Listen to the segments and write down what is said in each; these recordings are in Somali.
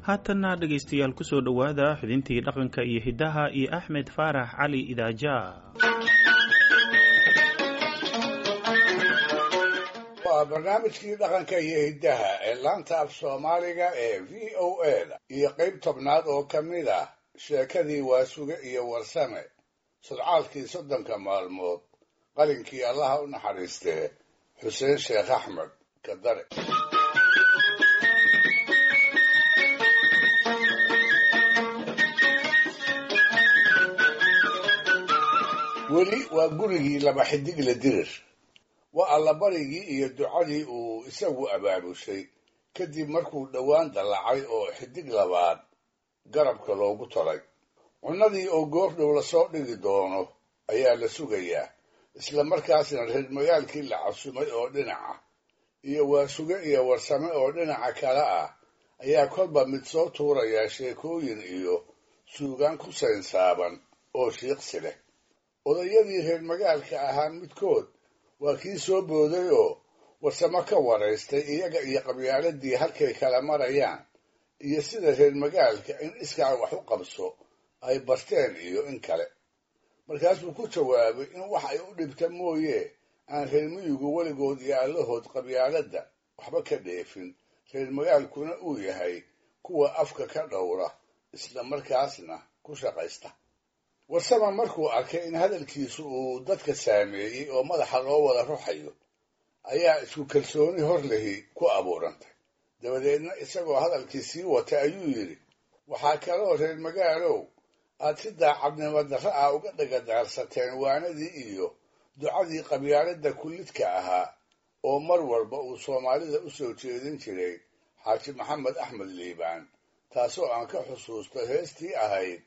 haatanna dhegaystayaal kusoo dhowaada xubintii dhaqanka iyo hiddaha iyo axmed faarax cali idaaja waa barnaamijkii dhaqanka iyo hiddaha ee laanta af soomaaliga ee v o a da iyo qayb tobnaad oo ka mid ah sheekadii waasuge iyo warsame sodcaalkii soddonka maalmood qalinkii allaha u naxariistee xuseen sheekh axmed kadare weli waa gurigii laba xidig la dirir waa allabarigii iyo ducadii uu isagu abaabushay kadib markuu dhowaan dallacay oo xidig labaad garabka loogu tolay cunnadii oo goordhow lasoo dhigi doono ayaa la sugayaa isla markaasna reer magaalkii la casumay oo dhinaca iyo waasuge iyo warsame oo dhinaca kale ah ayaa kolba mid soo tuurayaa sheekooyin iyo suugaan ku saynsaaban oo shiiqsi leh odayadii reer magaalka ahaa midkood waa kii soo booday oo warsamo ka waraystay iyaga iyo qabyaaladii halkay kala marayaan iyo sida reer magaalka in iskaa wax u qabso ay barteen iyo in kale markaasuu ku jawaabay in wax ay u dhibta mooye aan reer miyigu weligood iyo allahood qabyaaladda waxba ka dheefin reer magaalkuna uu yahay kuwa afka ka dhowra isla markaasna ku shaqaysta warsama markuu arkay in hadalkiisu uu dadka saameeyey oo madaxa loo wada ruxayo ayaa isku kalsooni hor lehi ku abuurantay dabadeedna isagoo hadalkii sii watay ayuu yidhi waxaa kaloo reer magaalow aad si daacadnimo darra ah uga dhagadaarsateen waanadii iyo ducadii qabyaaladda kullidka ahaa oo mar walba uu soomaalida u soo jeedin jiray xaaji maxamed axmed liibaan taasoo aan ka xusuusto heestii ahayd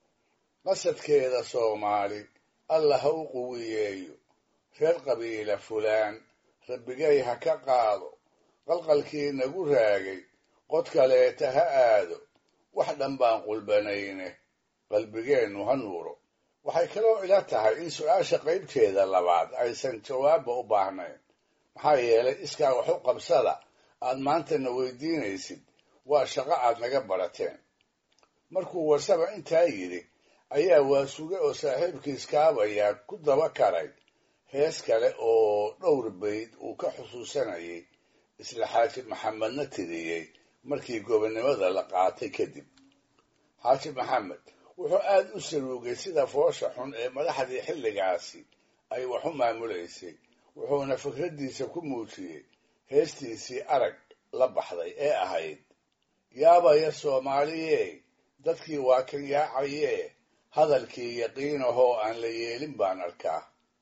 qasadkeeda soomaali alla ha u quwiyeeyo reer qabiila fulaan rabbigay ha ka qaado qalqalkii nagu raagay qod kaleeta ha aado wax dhan baan qulbanayne qalbigeennu ha nuuro waxay kaloo ila tahay in su-aasha qaybteeda labaad aysan jawaabba u baahnayn maxaa yeelay iskaa wax u qabsada aad maantana weydiinaysid waa shaqo aad naga barateen markuu warsaba intaa yidhi ayaa waasuge oo saaxiibkiis kaabayaa ku daba karay hees kale oo dhowr bayd uu ka xusuusanayay isla xaaji maxamedna tiriyey markii gobonnimada la qaatay kadib xaaji maxamed wuxuu aad u saruugay sida foosha xun ee madaxdii xilligaasi ay wax u maamulaysay wuxuuna fikraddiisa ku muujiyey heestiisii arag la baxday ee ahayd yaabaya soomaaliyee dadkii waa kan yaacayee hadalkii yaqiinahoo aan la yeelin baan arkaa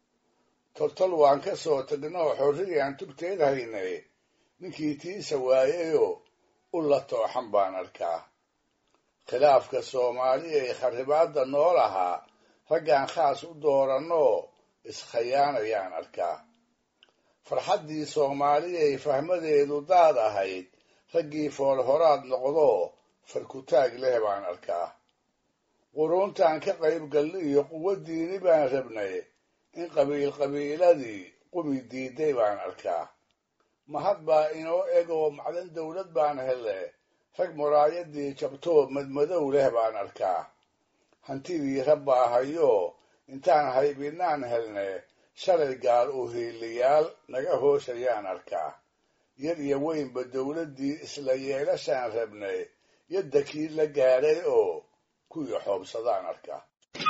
toltol waan ka soo tagnoo xorriyaan tubteed haynay ninkii tiisa waayayoo u la tooxan baan arkaa khilaafka soomaaliya ee kharibaadda nool ahaa raggaan khaas u doorannoo iskhayaanayaan arkaa farxaddii soomaaliyay fahmadeedu daad ahayd raggii foolhoraad noqdoo farkutaag leh baan arkaa quruuntaan ka qayb galli iyo quwo diini baan rabnay in qabiil qabiiladii qumi diiday baan arkaa mahad baa inoo eg oo macdan dawlad baan hele rag muraayadii jabtoo madmadow leh baan arkaa hantidii rabbaa hayoo intaan haybinaan helne shalay gaal u hiiliyaal naga hooshayaan arkaa yar iyo weynba dawladdii isla yeelashaan rabnay yadda kii la gaadhay oo kuwii xoobsadaan arkaa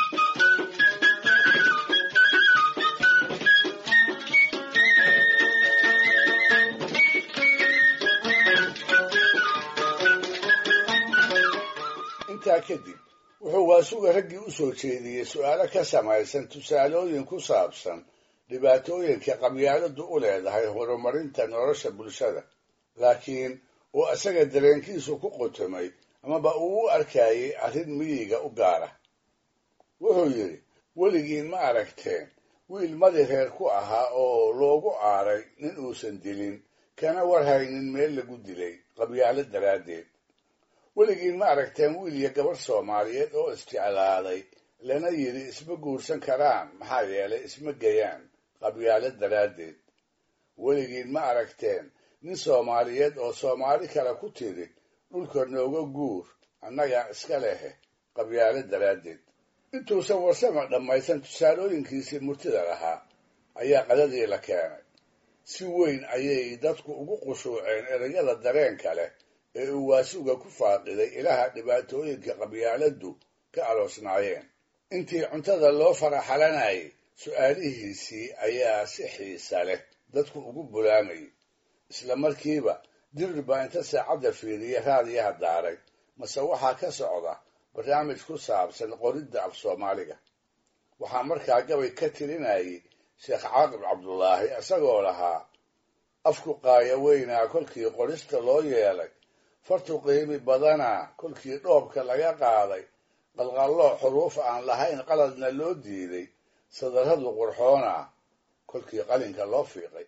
intaa kadib wuxuu waasuga raggii u soo jeediyey su'aalo ka samaysan tusaalooyin ku saabsan dhibaatooyinka qabyaaladu u leedahay horumarinta nolosha bulshada laakiin uu isaga dareenkiisu ku qotomay amaba uu u arkayay arrin miyiga u gaara wuxuu yidhi weligiin ma aragteen wiil madi reer ku ahaa oo loogu aaray nin uusan dilin kana warhaynin meel lagu dilay qabyaalo daraaddeed weligiin ma aragteen wiil iyo gabadh soomaaliyeed oo isjeclaaday lana yidhi isma guursan karaan maxaa yeelay isma geyaan qabyaalo daraaddeed weligiin ma aragteen nin soomaaliyeed oo soomaali kale ku tidhi dhulka nooga guur annagaa iska lehe qabyaalo daraaddeed intuusan warsama dhammaysan tusaalooyinkiisii murtida lahaa ayaa qadadii la keenay si weyn ayay dadku ugu qushuuceen erayada dareenka leh ee uu waasuga ku faaqiday ilaha dhibaatooyinka qabyaaladdu ka aloosnaayeen intii cuntada loo faraxalanayay su'aalihiisii ayaa si xiisa leh dadku ugu bulaamayay isla markiiba dirir baa inta saacadda fiiriya raadiyaha daaray mase waxaa ka socda barnaamij ku saabsan qoridda af soomaaliga waxaa markaa gabay ka tirinayay sheekh caaqib cabdulaahi isagoo lahaa afku qaaya weynaa kolkii qorista loo yeelay fartu qiimi badanaa kolkii dhoobka laga qaaday qalqalloo xuruuf aan lahayn qaladna loo diiday sadarradu qurxoonaa kolkii qalinka loo fiiqay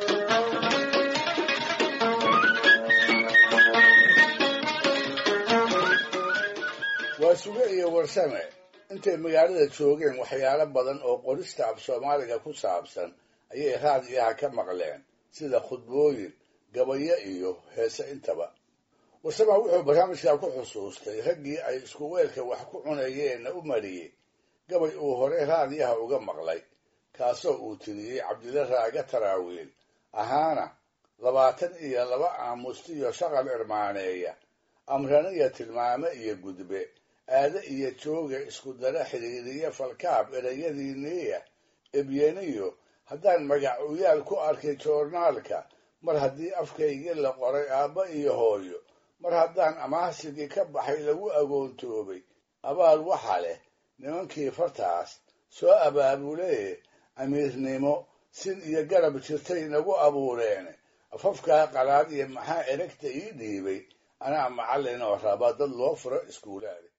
waa suge iyo warsame intay magaalada joogeen waxyaalo badan oo qorista af soomaaliga ku saabsan ayay raadiyaha ka maqleen sida khudbooyin gabayo iyo heese intaba warsama wuxuu barnaamijkaa ku xusuustay raggii ay isku weelka wax ku cunayeenna u mariyey gabay uu hore raadiyaha uga maqlay kaasoo uu tiriyey cabdilla raaga taraawiil ahaana labaatan iyo laba aamustiyo shaqal irmaaneeya amraniya tilmaame iyo gudbe aade iyo jooga isku dara xidhiiriya falkaab erayadiiniya ebyeniyo haddaan magac uyaal ku arkay joornaalka mar haddii afkaygii la qoray aabba iyo hooyo mar haddaan amaahsigii ka baxay lagu agoontoobay abaal waxa leh nimankii fartaas soo abaabulee amiirnimo sin iyo garab jirtay nagu abuureene afafkaa qalaad iyo maxaa eragta ii dhiibay anaa macallin oo raba dad loo furo iskuulaada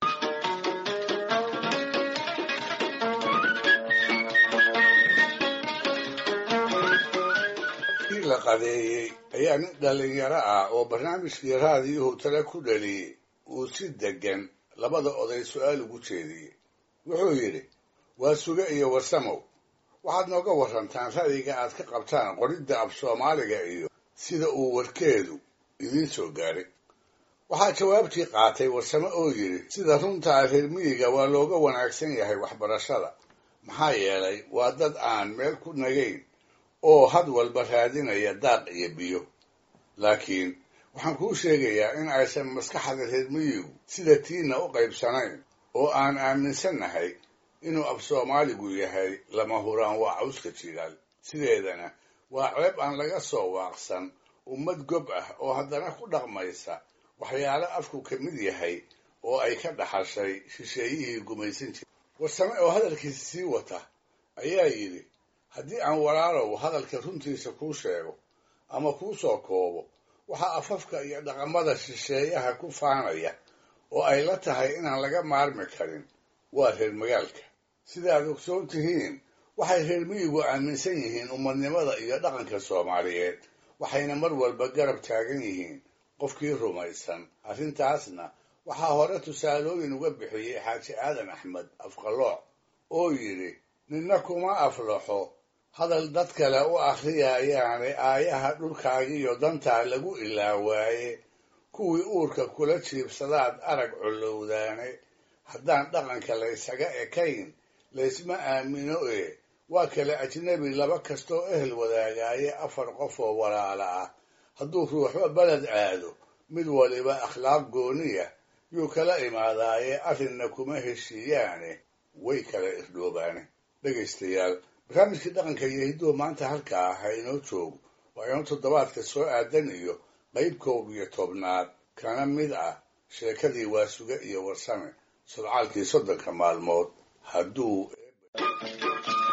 kii la qadeeyey ayaa nin dhallinyaro ah oo barnaamijkii raadiyuhu tale ku dhaliyey uu si deggan labada oday su-aal ugu jeediyey wuxuu yidhi waa suge iyo warsamow waxaad nooga warrantaan ra'yiga aad ka qabtaan qoridda af soomaaliga iyo sida uu warkeedu idiin soo gaaray waxaa jawaabtii qaatay warsame oo yidhi sida runtaa reer miyiga waa looga wanaagsan yahay waxbarashada maxaa yeelay waa dad aan meel ku nagayn oo had walba raadinaya daaq iyo biyo laakiin waxaan kuu sheegayaa in aysan maskaxda reer miyigu sida tiinna u qaybsanayn oo aan aaminsannahay inuu af soomaaligu yahay lama huraan waa cawska jigaal sideedana waa ceeb aan laga soo waaqsan ummad gob ah oo haddana ku dhaqmaysa waxyaalo afku ka mid yahay oo ay ka dhaxashay shisheeyihii gumaysan jiray warsame oo hadalkiisa sii wata ayaa yidhi haddii aan walaalow hadalka runtiisa kuu sheego ama kuu soo koobo waxaa afafka iyo dhaqamada shisheeyaha ku faanaya oo ay la tahay inaan laga maarmi karin waa reer magaalka sidaad ogsoon tihiin waxay reer miyigu aaminsan yihiin ummadnimada iyo dhaqanka soomaaliyeed waxayna mar walba garab taagan yihiin qofkii rumaysan arrintaasna waxaa hore tusaalooyin uga bixiyey xaaji aadan axmed afqalooc oo yidhi ninna kuma aflaxo hadal dad kale u akhriyayaane aayaha dhulkaagiiyo dantaa lagu ilaawaaye kuwii uurka kula jiibsadaad arag collowdaane haddaan dhaqanka laysaga ekayn laysma aamino ee waa kale ajnebi laba kastoo ehel wadaagaaye afar qof oo walaala ah hadduu ruuxba beled aado mid waliba akhlaaq gooniya yuu kala imaadaaye arrinna kuma heshiiyaane way kala irdhoobaane dhegaystayaal barnaamijkii dhaqanka iyo hidduhu maanta halkaa ha inoo joogo waa inoo toddobaadka soo aadan iyo qayb koob iyo tobnaad kana mid ah sheekadii waasuge iyo warsame sodcaalkii soddonka maalmood hadduu